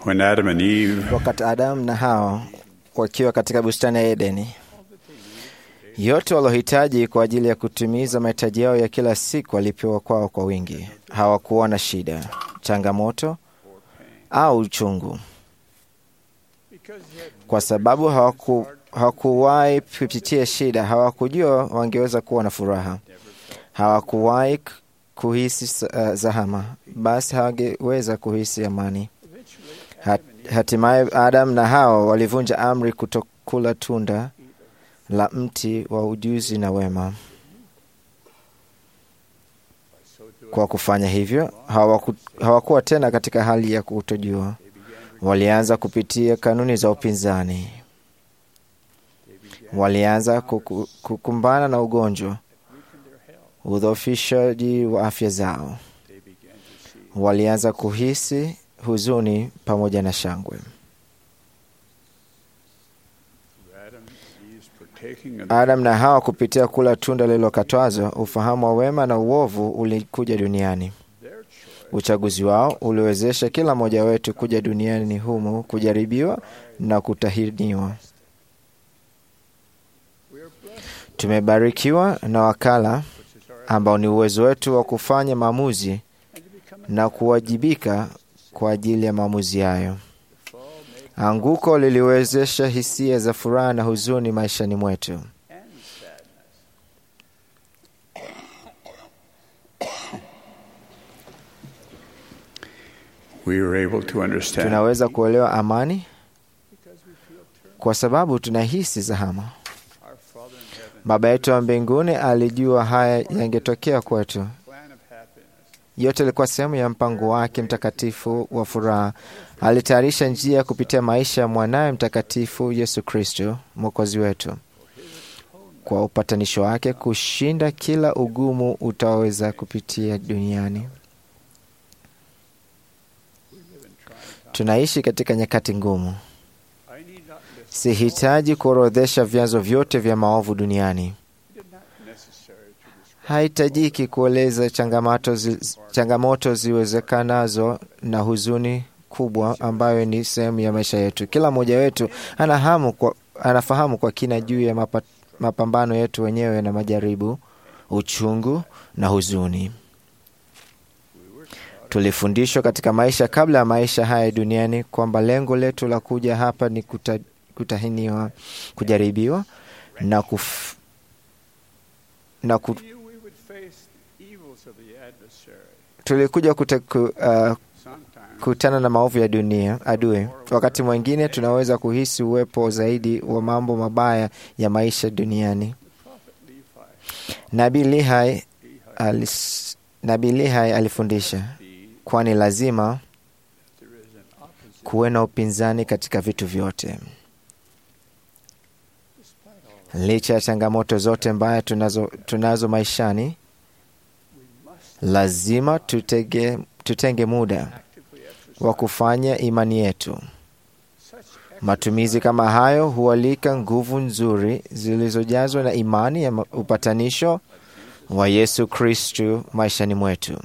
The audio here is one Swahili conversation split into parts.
When Adam and Eve wakati Adamu na Hawa wakiwa katika bustani ya Edeni, yote walohitaji kwa ajili ya kutimiza mahitaji yao ya kila siku walipewa kwao kwa wingi. Hawakuwa na shida, changamoto au uchungu, kwa sababu hawaku hawakuwahi kupitia shida. Hawakujua wangeweza kuwa na furaha, hawakuwahi kuhisi uh, zahama, basi hawangeweza kuhisi amani. Hat, hatimaye Adam na Hawa walivunja amri kutokula tunda la mti wa ujuzi na wema. Kwa kufanya hivyo, hawaku, hawakuwa tena katika hali ya kutojua. Walianza kupitia kanuni za upinzani, walianza kuku, kukumbana na ugonjwa, udhoofishaji wa afya zao, walianza kuhisi huzuni pamoja na shangwe. Adam na Hawa kupitia kula tunda lililokatazwa, ufahamu wa wema na uovu ulikuja duniani. Uchaguzi wao uliwezesha kila mmoja wetu kuja duniani humu kujaribiwa na kutahiniwa. Tumebarikiwa na wakala ambao ni uwezo wetu wa kufanya maamuzi na kuwajibika kwa ajili ya maamuzi hayo. Anguko liliwezesha hisia za furaha na huzuni maishani mwetu. we were able to understand Tunaweza kuelewa amani kwa sababu tunahisi zahama. Baba yetu wa mbinguni alijua haya yangetokea kwetu. Yote ilikuwa sehemu ya mpango wake mtakatifu wa furaha. Alitayarisha njia kupitia maisha ya mwanaye mtakatifu Yesu Kristo, mwokozi wetu, kwa upatanisho wake kushinda kila ugumu utaweza kupitia duniani. Tunaishi katika nyakati ngumu. Sihitaji kuorodhesha vyanzo vyote vya maovu duniani. Haitajiki kueleza changamoto, zi, changamoto ziwezekanazo na huzuni kubwa ambayo ni sehemu ya maisha yetu. Kila mmoja wetu anahamu kwa, anafahamu kwa kina juu ya mapa, mapambano yetu wenyewe na majaribu, uchungu na huzuni. Tulifundishwa katika maisha kabla ya maisha haya duniani kwamba lengo letu la kuja hapa ni kuta, kutahiniwa, kujaribiwa na kuf, na ku, tulikuja kute, ku, uh, kutana na maovu ya dunia adui. Wakati mwingine tunaweza kuhisi uwepo zaidi wa mambo mabaya ya maisha duniani. Nabii Lihai alis, Nabii Lihai alifundisha kwani lazima kuwe na upinzani katika vitu vyote. Licha ya changamoto zote mbaya tunazo, tunazo maishani, lazima tutege, tutenge muda wa kufanya imani yetu. Matumizi kama hayo hualika nguvu nzuri zilizojazwa na imani ya upatanisho wa Yesu Kristu maishani mwetu.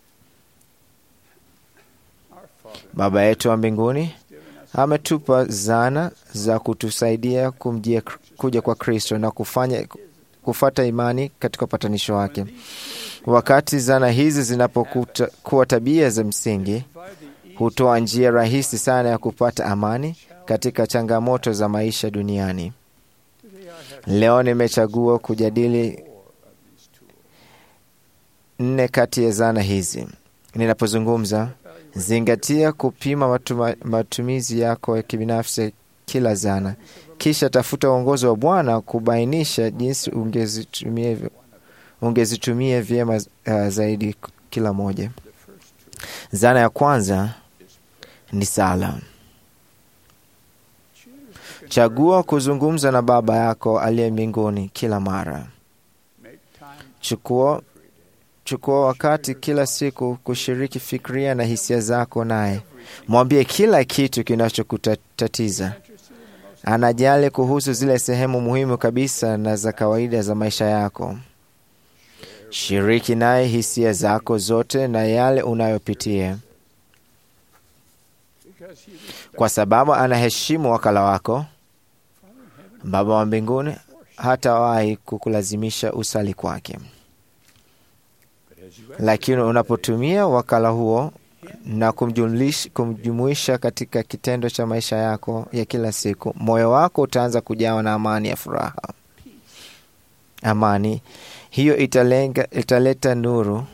Baba yetu wa mbinguni ametupa zana za kutusaidia kumjia kuja kwa Kristo na kufanya kufata imani katika upatanisho wake. Wakati zana hizi zinapokuwa tabia za msingi, hutoa njia rahisi sana ya kupata amani katika changamoto za maisha duniani. Leo nimechagua kujadili nne kati ya zana hizi. Ninapozungumza, zingatia kupima matuma, matumizi yako ya kibinafsi kila zana, kisha tafuta uongozi wa Bwana kubainisha jinsi ungezitumia ungezitumia vyema uh, zaidi kila moja. Zana ya kwanza ni sala. Chagua kuzungumza na Baba yako aliye mbinguni kila mara. Chukua chukua wakati kila siku kushiriki fikria na hisia zako naye. Mwambie kila kitu kinachokutatiza. Anajali kuhusu zile sehemu muhimu kabisa na za kawaida za maisha yako. Shiriki naye hisia zako zote na yale unayopitia. kwa sababu anaheshimu wakala wako. Baba wa mbinguni hatawahi kukulazimisha usali kwake, lakini unapotumia wakala huo na kumjumlish- kumjumuisha katika kitendo cha maisha yako ya kila siku, moyo wako utaanza kujawa na amani ya furaha. Amani hiyo italenga, italeta nuru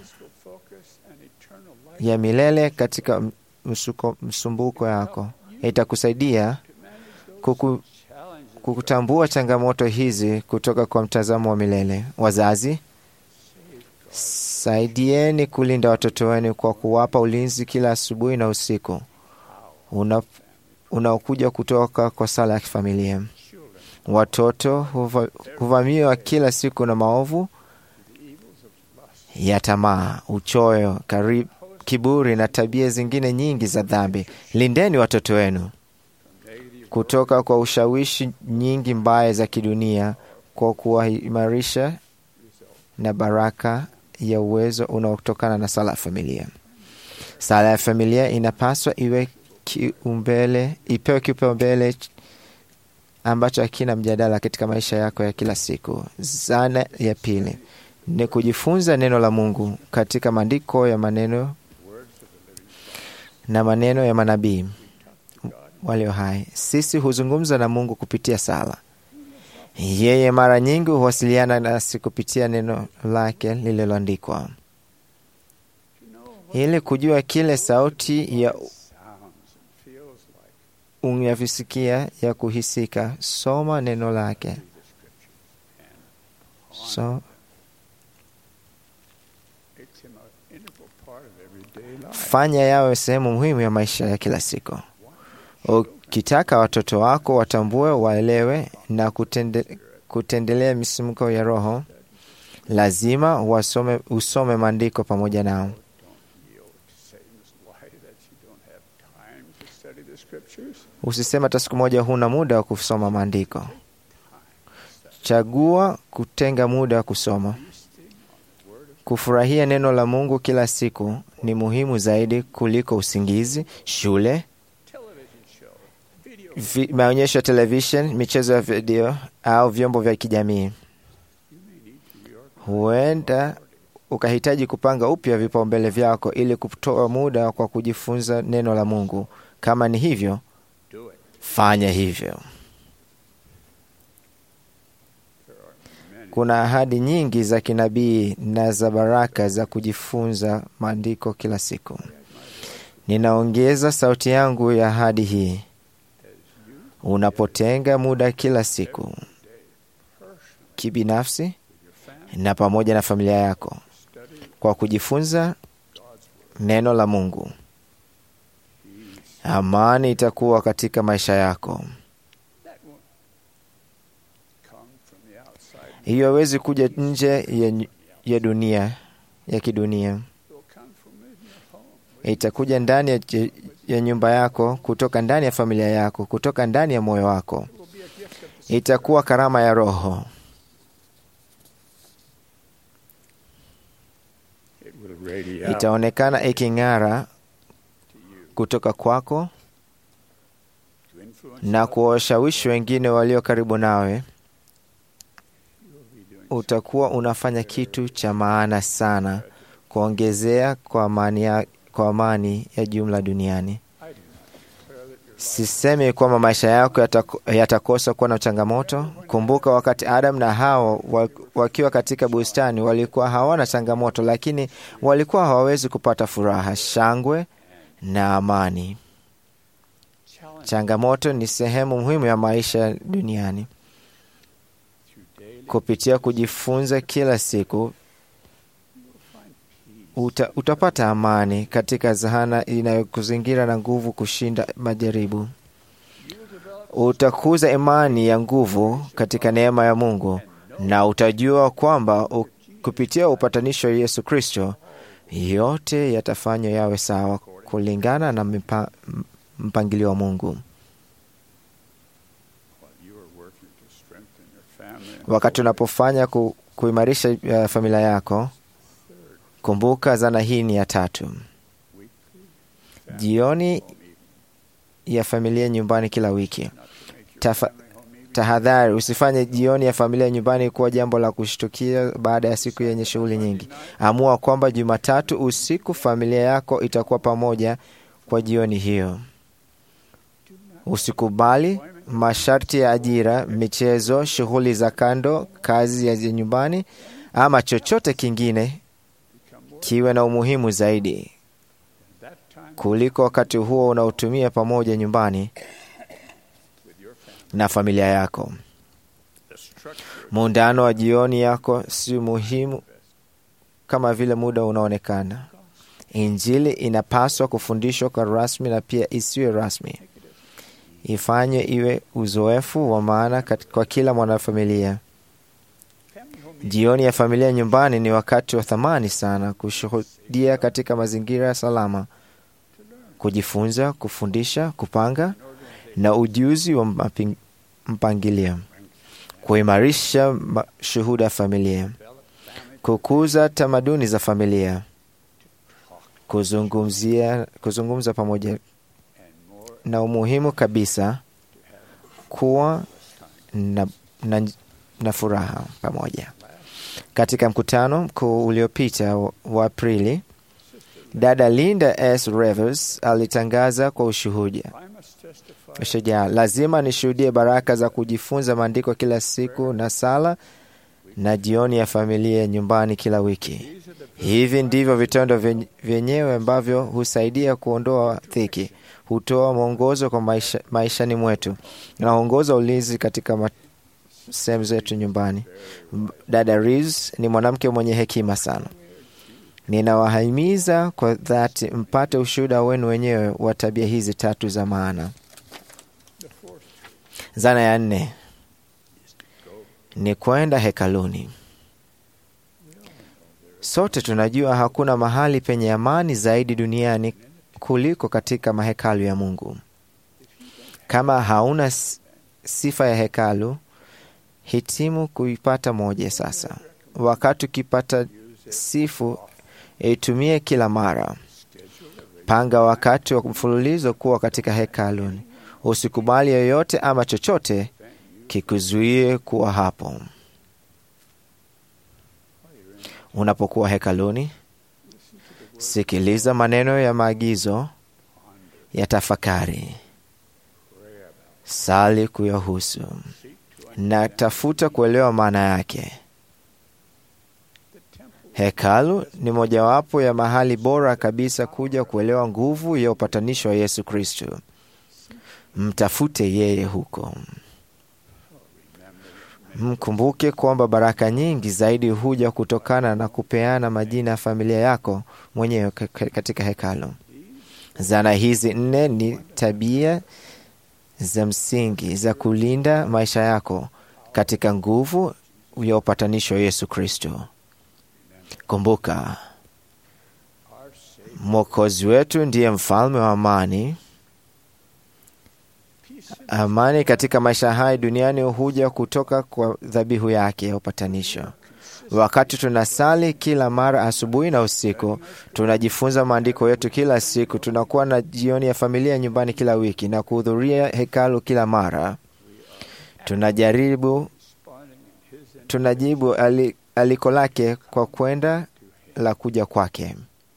ya milele katika msuko, msumbuko yako. Itakusaidia kuku, kukutambua changamoto hizi kutoka kwa mtazamo wa milele. Wazazi, saidieni kulinda watoto wenu kwa kuwapa ulinzi kila asubuhi na usiku una unaokuja kutoka kwa sala ya kifamilia. Watoto huva- huvamiwa kila siku na maovu ya tamaa, uchoyo, kari- kiburi na tabia zingine nyingi za dhambi. Lindeni watoto wenu kutoka kwa ushawishi nyingi mbaya za kidunia kwa kuwaimarisha na baraka ya uwezo unaotokana na sala ya familia. Sala ya familia inapaswa iwe kiumbele, ipewe kipaumbele ambacho hakina mjadala katika maisha yako ya kila siku. Zana ya pili ni kujifunza neno la Mungu katika maandiko ya maneno na maneno ya manabii walio hai. Sisi huzungumza na Mungu kupitia sala. Yeye mara nyingi huwasiliana nasi kupitia neno lake lililoandikwa. Ili kujua kile sauti ya unavyosikia ya kuhisika, soma neno lake. So, fanya yawe sehemu muhimu ya maisha ya kila siku. Ukitaka watoto wako watambue, waelewe na kutende, kutendelea misimko ya Roho, lazima wasome, usome maandiko pamoja nao. Usisema hata siku moja huna muda wa kusoma maandiko. Chagua kutenga muda wa kusoma. Kufurahia neno la Mungu kila siku ni muhimu zaidi kuliko usingizi, shule, vi, maonyesho ya television, michezo ya video au vyombo vya kijamii. Huenda ukahitaji kupanga upya vipaumbele vyako ili kutoa muda kwa kujifunza neno la Mungu. Kama ni hivyo, fanya hivyo. Kuna ahadi nyingi za kinabii na za baraka za kujifunza maandiko kila siku. Ninaongeza sauti yangu ya ahadi hii. Unapotenga muda kila siku kibinafsi na pamoja na familia yako kwa kujifunza neno la Mungu, amani itakuwa katika maisha yako. Hiyo hawezi kuja nje ya, ya dunia ya kidunia, itakuja ndani ya, ya nyumba yako, kutoka ndani ya familia yako, kutoka ndani ya moyo wako. Itakuwa karama ya Roho. Itaonekana iking'ara kutoka kwako na kuwashawishi wengine walio karibu nawe. Utakuwa unafanya kitu cha maana sana kuongezea kwa amani ya, kwa amani ya jumla duniani. Sisemi kwamba maisha yako yatako- yatakosa kuwa na changamoto. Kumbuka wakati Adam na Hawa wa- wakiwa katika bustani walikuwa hawana changamoto, lakini walikuwa hawawezi kupata furaha, shangwe na amani. Changamoto ni sehemu muhimu ya maisha duniani. Kupitia kujifunza kila siku uta, utapata amani katika zahana inayokuzingira na nguvu kushinda majaribu. Utakuza imani ya nguvu katika neema ya Mungu na utajua kwamba u, kupitia upatanisho wa Yesu Kristo yote yatafanywa yawe sawa kulingana na mipa, mpangilio wa Mungu. Wakati unapofanya ku, kuimarisha uh, familia yako, kumbuka zana hii ni ya tatu. Jioni ya familia nyumbani kila wiki. Tafa, tahadhari, usifanye jioni ya familia nyumbani kuwa jambo la kushtukia baada ya siku yenye shughuli nyingi. Amua kwamba Jumatatu usiku familia yako itakuwa pamoja kwa jioni hiyo. Usikubali masharti ya ajira, michezo, shughuli za kando, kazi ya nyumbani ama chochote kingine kiwe na umuhimu zaidi kuliko wakati huo unaotumia pamoja nyumbani na familia yako. Muungano wa jioni yako si muhimu kama vile muda unaonekana. Injili inapaswa kufundishwa kwa rasmi na pia isiwe rasmi. Ifanye iwe uzoefu wa maana kwa kila mwanafamilia. Jioni ya familia nyumbani ni wakati wa thamani sana kushuhudia katika mazingira salama, kujifunza, kufundisha, kupanga na ujuzi wa mpangilio, kuimarisha shuhuda ya familia, kukuza tamaduni za familia, kuzungumzia, kuzungumza pamoja, na umuhimu kabisa kuwa na, na, na furaha pamoja. Katika mkutano mkuu uliopita wa Aprili, dada Linda S. Revers alitangaza kwa ushuhuda shujaa, lazima nishuhudie baraka za kujifunza maandiko kila siku na sala na jioni ya familia nyumbani kila wiki. Hivi ndivyo vitendo vyenyewe ambavyo husaidia kuondoa dhiki, hutoa mwongozo kwa maisha, maishani mwetu na huongoza ulinzi katika sehemu zetu nyumbani. Dada Reeves ni mwanamke mwenye hekima sana. Ninawahimiza kwa dhati mpate ushuhuda wenu wenyewe wa tabia hizi tatu za maana. Zana ya nne ni kwenda hekaluni. Sote tunajua hakuna mahali penye amani zaidi duniani kuliko katika mahekalu ya Mungu. Kama hauna sifa ya hekalu, hitimu kuipata moja sasa. Wakati ukipata sifu, itumie kila mara. Panga wakati wa mfululizo kuwa katika hekaluni. Usikubali yoyote ama chochote kikuzuie kuwa hapo. Unapokuwa hekaluni, sikiliza maneno ya maagizo ya tafakari, sali kuyahusu na tafuta kuelewa maana yake. Hekalu ni mojawapo ya mahali bora kabisa kuja kuelewa nguvu ya upatanisho wa Yesu Kristo. Mtafute yeye huko. Mkumbuke kwamba baraka nyingi zaidi huja kutokana na kupeana majina ya familia yako mwenyewe katika hekalu. Zana hizi nne ni tabia za msingi za kulinda maisha yako katika nguvu ya upatanisho wa Yesu Kristo. Kumbuka, Mwokozi wetu ndiye mfalme wa amani. Amani katika maisha haya duniani huja kutoka kwa dhabihu yake ya upatanisho. Wakati tunasali kila mara asubuhi na usiku, tunajifunza maandiko yetu kila siku, tunakuwa na jioni ya familia nyumbani kila wiki na kuhudhuria hekalu kila mara, tunajaribu tunajibu ali, aliko lake kwa kwenda la kuja kwake.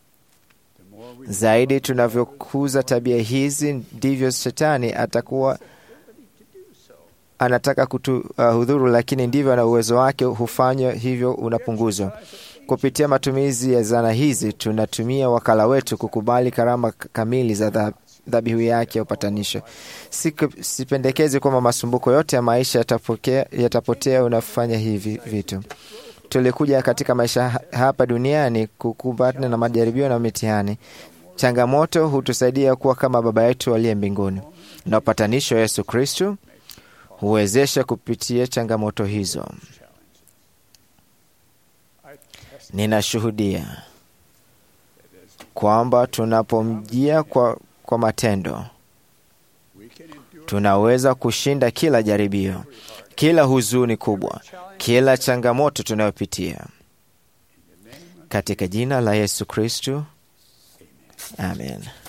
Zaidi tunavyokuza tabia hizi, ndivyo shetani atakuwa anataka kutuhudhuru, uh, lakini ndivyo na uwezo wake hufanywa hivyo unapunguzwa. Kupitia matumizi ya zana hizi, tunatumia wakala wetu kukubali karama kamili za dhabihu yake ya upatanisho. Sipendekezi kwamba masumbuko yote ya maisha yatapokea, yatapotea unafanya hivi vitu. Tulikuja katika maisha hapa duniani kukumbana na majaribio na mitihani. Changamoto hutusaidia kuwa kama Baba yetu aliye mbinguni, na upatanisho wa Yesu Kristu huwezesha kupitia changamoto hizo. Ninashuhudia kwamba tunapomjia kwa, kwa matendo tunaweza kushinda kila jaribio, kila huzuni kubwa, kila changamoto tunayopitia katika jina la Yesu Kristu, amen.